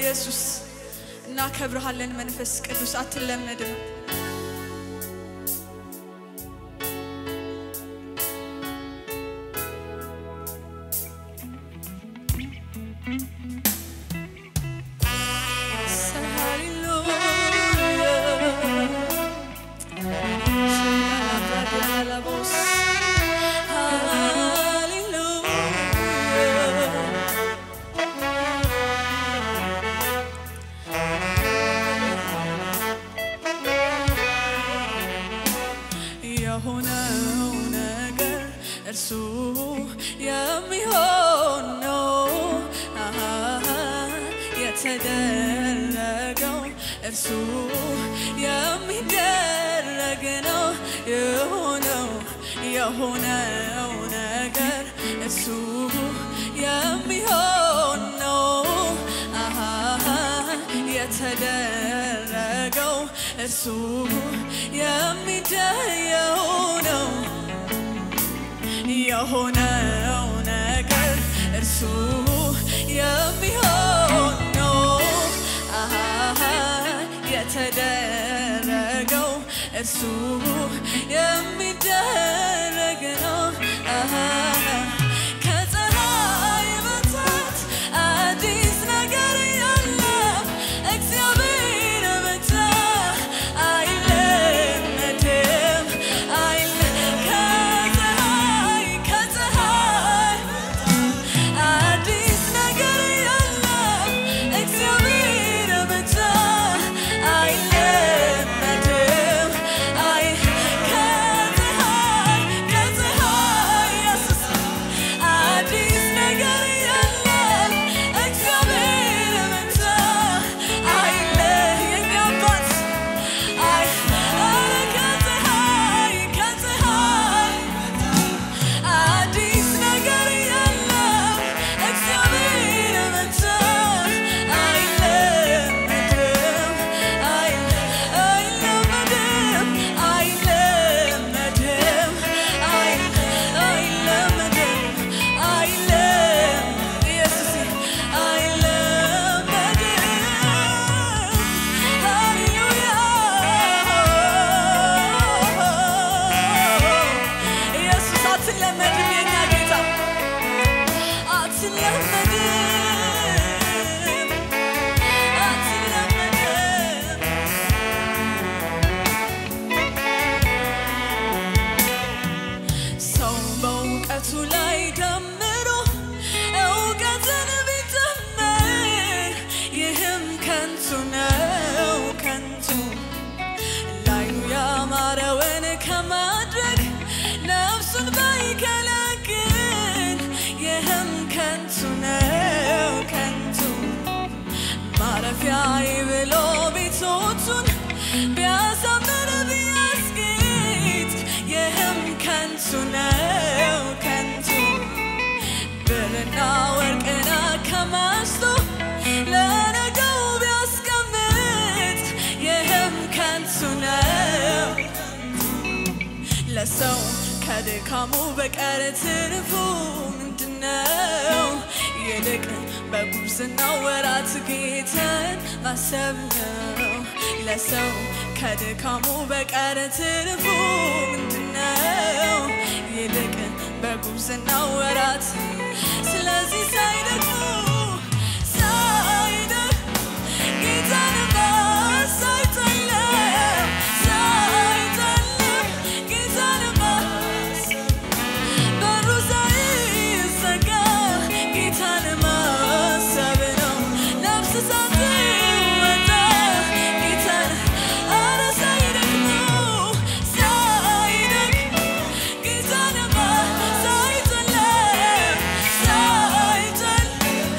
ኢየሱስ እናከብርሃለን። መንፈስ ቅዱስ አትለመድም። የሆነው ነገር እርሱ የሚሆን ነው። አሃ የተደረገው እርሱ የሚደረግ ነው። የሆነው የሆነው ነገር እርሱ የሚሆን ነው። አሃ የተደረገው እርሱ የሚደየው ነው። የሆነው ነገር እርሱ የሚሆን ነው። አሃ የተደረገው እርሱ የሚደረግ ነው። አሃ ከፀሐይ በታች አዲስ ነገር የለም። እግዚአብሔር ብቻ አይለመድም። አይለ- ከፀሐይ ከፀሐይ አዲስ ነገር የለም። እግዚአብሔር ብቻ አይለመድም። አይ ከፀሐይ ከፀሐይ ኢየሱስ አዲስ ነገር የለም። እግዚአብሔር ብቻ አይለ የኛ አባት አይ ኧረ ከፀሐይ ከፀሐይ አዲስ ነገር የለም። እግዚአብሔር ብቻ አይለመድም አይለመድም አይለመድም አይለመድም አይለም ኢየሱስ አይለመድም ሃሌሉያ ኢየሱስ አትለመድም የኛ ጌታ አትለመድም አትለመድም ሰው በእውቀቱ ላይ ደምሮ እውቀትን ቢጨምር ይህም ከንቱ ነው ከንቱ ላዩ ያማረውን ከማድረግ ነፍሱን ባይከለክል ይህም ከንቱ ነው ከንቱ ማረፊያዬ ብሎ ቤቶቹን ቢያሳምር ቢያስጌጥ ይህም ከንቱ ነው ከንቱ ብርና ወርቅን አከማችቶ ለነገው ቢያስቀምጥ ይህም ከንቱ ነው ለሰው ከድካሙ በቀር ትርፉ ምንድነው? ይልቅ በጉብዝናው ወራት ጌታን ማሰብ ነው። ለሰው ከድካሙ በቀር ትርፉ ምንድነው? ይልቅ በጉብዝናው ወራት ስለዚህ ሳይደክሙ ሳይደክሙ ጌታን ሳይጠለም ሳይጠለም ጌታን ማሰብ በሩ ሳይዘጋ ጌታን ማሰብ ነው። ነፍስ ሳትወጣ ጌታን ኧረ ሳይደክሙ ሳይደክሙ ጌታን ማ- ሳይጨልም ሳይጨልም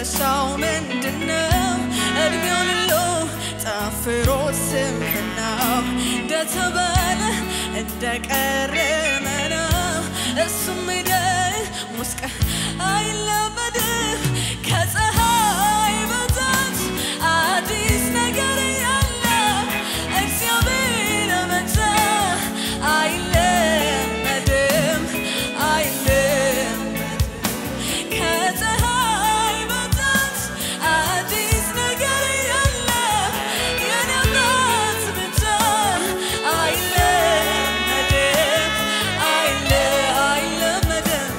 መጨረሻው ምንድነው? እድሜውን ሁሉ ጠፍሮ ስንፍናው እንደተባለ እንደቀረመ ነው። እሱም ሄደ ሙስቀ አይለመድም ከፀሐይ በታች አዲስ ነገር ያለ እግዚአብሔር መጣ አይለመድም አይለመድም ከፀሐይ በታች አዲስ ነገር ያለ የኔ አባት ብቻ አይለመድም አይለ አይለመድም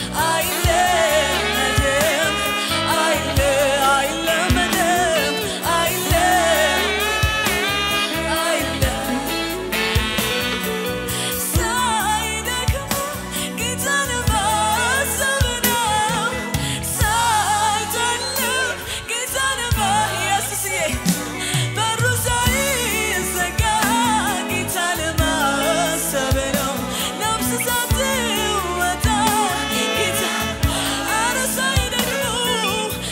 አይለመድም አይለ አይለመድም አይለ አይለ ሳይደክሙ ጌታን ማሰብ ነው። ሳይጨልም ጌታን ኢየሱስዬ በሩ ሳይዘጋ ጌታን ማሰብ ነው። ነፍስ ሳትወጣ ጌታ ኧረ ሳይደክሙ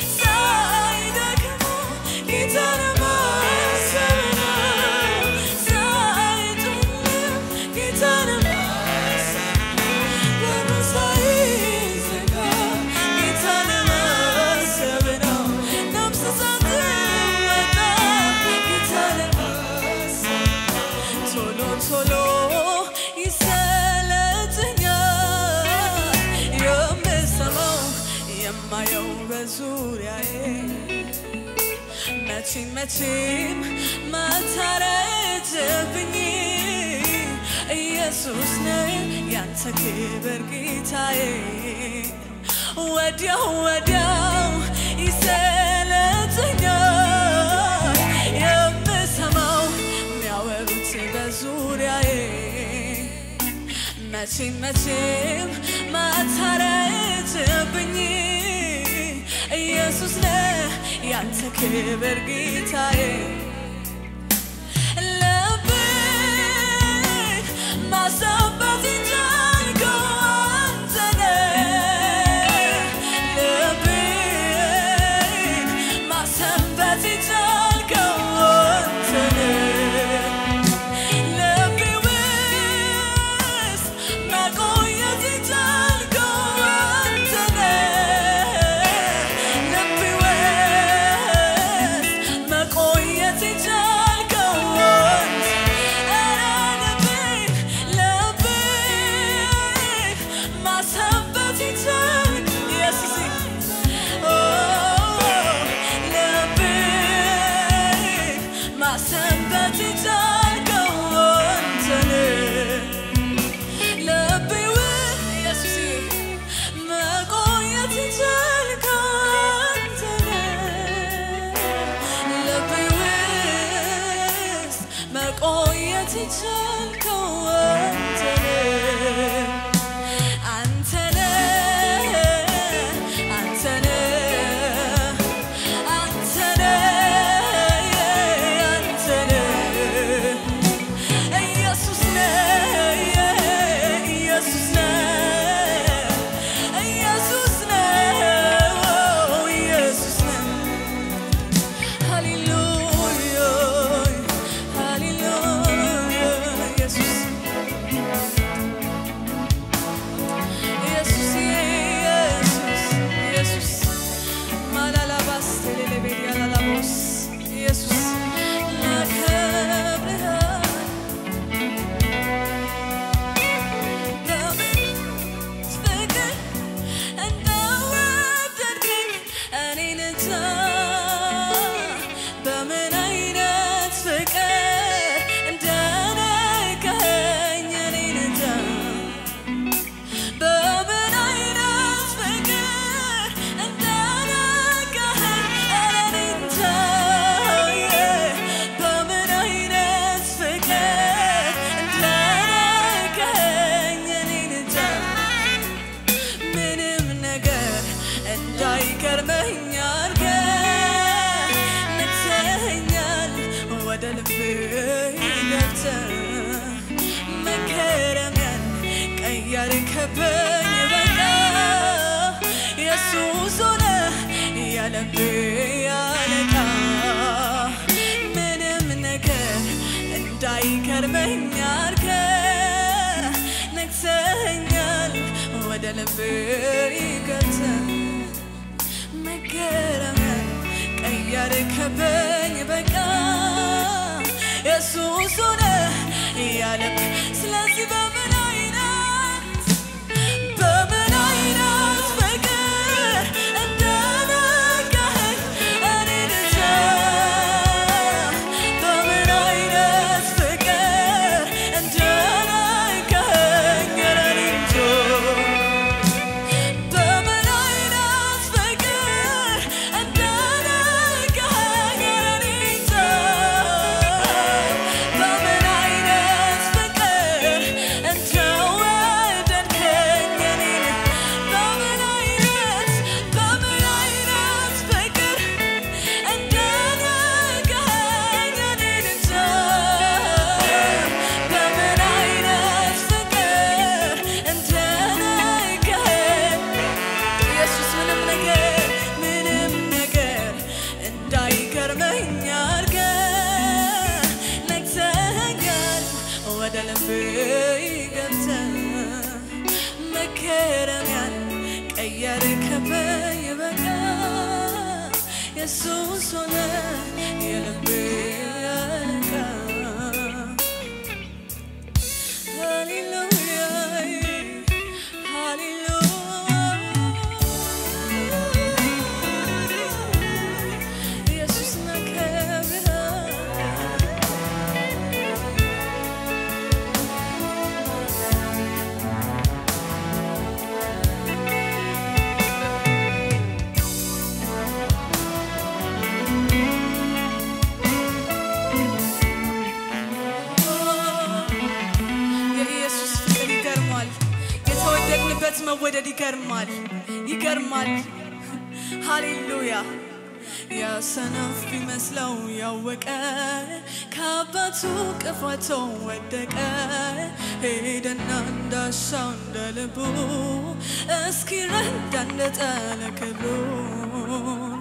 ሳይደክሙ ጌታን ማሰብ ነው። ሳይጨልም ጌታን ማሰብ በሩ ሳይዘጋ ጌታን ማሰብ ነው። ነፍስ ሳትወጣ ጌታን ማሰብ ቶሎ ቶሎ ይሰለቸኛል የምሰማው የማየው በዙሪያዬ መቼም መቼም ማታረጅብኝ ኢየሱስ ነው ያንተ ክብር ጌታዬ ወዲያው ወዲያው ይሰለቸኛል የምሰማው የሚያወሩት በዙሪያዬ መቼም መቼም ማታረጅብኝ ኢየሱስ ነህ ያንተ ክብር ጌታዬ ልቤን ማሰባት የቻልከው አንተ ነህ። ልቤን ማሰባት የቻልከው አንተ ነህ። ልቤ ውስጥ መቆየት የቻልከው አንተ ነህ። ልቤ ውስጥ መቆየት የቻልከው አንተ ኧረ ልቤን ልቤን ማሰባት የቻልክ ኢየሱሴ ልቤን ማሰባት የቻልከው አንተ ነህ። ልቤ ውስጥ ኢየሱሴ መቆየት የቻልከው አንተ ነህ። ልቤ ውስጥ መቆየት የቻልከው አንተ ነህ። አንተ ነህ፣ አንተ ነህ፣ አንተ ነህ፣ አንተ ነህ። ኢየሱስ ነህ፣ ኢየሱስ ነህ፣ ኢየሱስ ነህ፣ ኢየሱስ ነህ። ሃሌሉያ ሃሌሉያ ኢየሱስ ኢየሱስ ኢየሱስ ኢየሱስ ማላላባስ ቴሌሌቤድ ያላላቦስ ኢየሱስ ላከብርህ በምን ፍቅር እንደወደድከኝ እኔን እንጃ በምን አይነት ፍቅር እንደነካኸኝ እኔን እንጃ በምን አይነት ፍቅር እንደነካኸኝ እኔ እንጃ በምን አይነት ፍቅር እንደነካኸኝ እኔ እንጃ ምንም ነገር እንዳይገርመኝ አድርገህ ነግተኸኛል ወደ ልቤ ገብተህ መገረሚያን ቀያርከብኝ በቃ ኢየሱስ ሆነህ ያለብ ያለቃ ምንም ነገር እንዳይከርመኝ አርከ ነግሰኸኛል ወደ ልብ ይገብተ መገረሚያ ቀያርከበኝ በቃ የሱስ ሆነ ያለብ ስለዚህ በምን አይነት በምን አይነት ፍቅር እንደነካኸኝ እኔ እንጃ በምን አይነት ፍቅር እንደነካኸኝ እኔ እንጃ በምን አይነት ፍቅር እንደነካኸኝ እኔ እንጃ በምን አይነት ፍቅር እንደወደድከኝ እኔን በምን አይነት በምን አይነት ፍቅር እንደነካኸኝ እኔን እንጃ በምን አይነት ፍቅር እንደነካኸኝ ኢየሱስ ምንም ነገር ምንም ነገር እንዳይገርመኝ አድርገህ ነግሰኸኛል ወደ ልብ ገብተህ መከረሚያን ቀየርከበኝ በቃ ኢየሱስ ሆነ የልቤ አለቃ ሃሌሉያ ሃሌሉያ ኢየሱስ እናከብርሃለን። የኢየሱስ ፍቅር ይገርማል። የተወደድንበት መወደድ ይገርማል፣ ይገርማል። ሃሌሉያ ያሰነፍ ቢመስለው ያወቀ ከአባቱ ቅፋቶ ወደቀ ሄደና እንዳሻው እንደ ልቡ እስኪረዳ እንደጠለ ክብሩን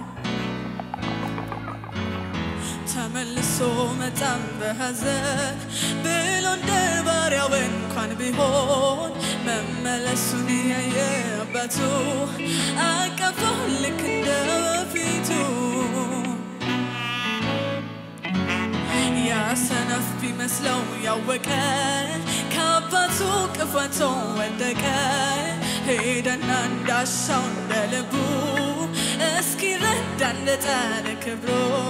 ተመልሶ መጣም በሐዘን ብሎ እንደ ባሪያው እንኳን ቢሆን መመለሱን ያየ አባቱ አቀፈው ልክ እንደ በፊቱ ያሰነፍ ቢመስለው ያወቀ ከአባቱ ቅፋቶ ወደቀ ሄደና እንዳሻው እንደ ልቡ እስኪረዳ እንደጣለ ክብሮ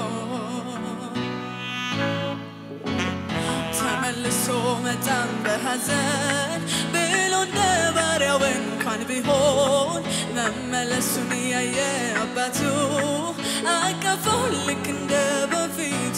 ተመልሶ መጣም በሐዘን ብሎ እንደ ባሪያው እንኳን ቢሆን መመለሱን ያየ አባቱ አቀፈው ልክ እንደ በፊቱ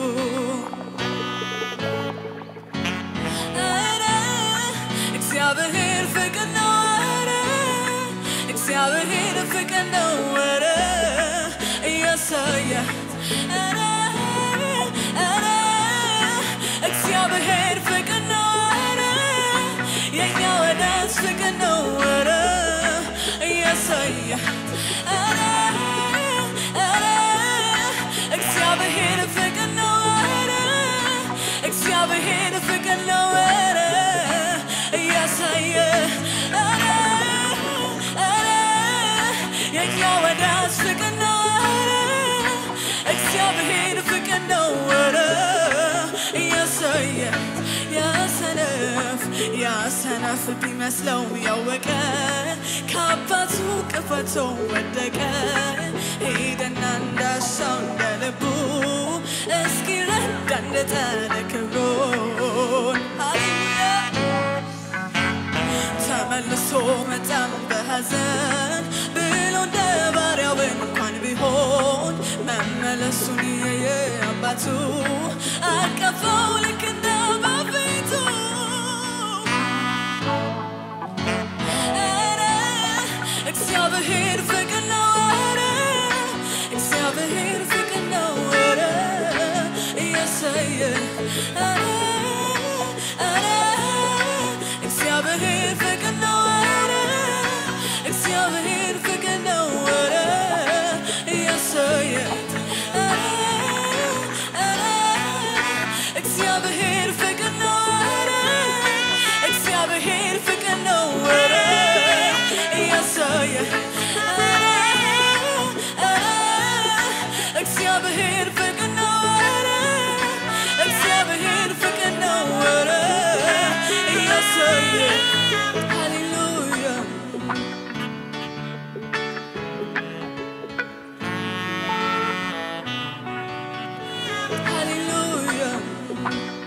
ኧረ እግዚአብሔር ፍቅር ነው ኧረ እግዚአብሔር ፍቅር ነው ኧረ እያሳየ ኧረ ኧረ እግዚአብሔር ፍቅር ነው ኧረ የኛ ወዳጅ ፍቅር ነው ኧረ እያሳየ ኧረ ኧረ እግዚአብሔር ፍቅር ነው ኧረ እግዚአብሔር ፍቅር ነው ኧረ እያሳየ ኧረ ኧረ የኛ ወዳጅ ፍቅር ነው ኧረ እግዚአብሔር ፍቅር ነው ኧረ እያሳየ ያሰነፍ ያሰነፍ ቢመስለው ያወቀ ከአባቱ ቅፈቶ ወደቀ ሄደና እንዳሻው እንደ ልቡ እስኪረዳ እንደጠለ ክብሩን ሃሌሉያ ተመልሶ መጣም በሐዘን ብሎ እንደ ባሪያው እንኳን ቢሆን መመለሱን ያየ አባቱ አቀፈው ልክ እንደ በፊቱ ኧረ እግዚአብሔር ፍቅር ነው ኧረ እግዚአብሔር ፍቅር ነው ኧረ እያሳየ ኧረ ኧረ እግዚአብሔር ፍቅር ነው ኧረ እግዚአብሔር ፍቅር ነው ኧረ ነው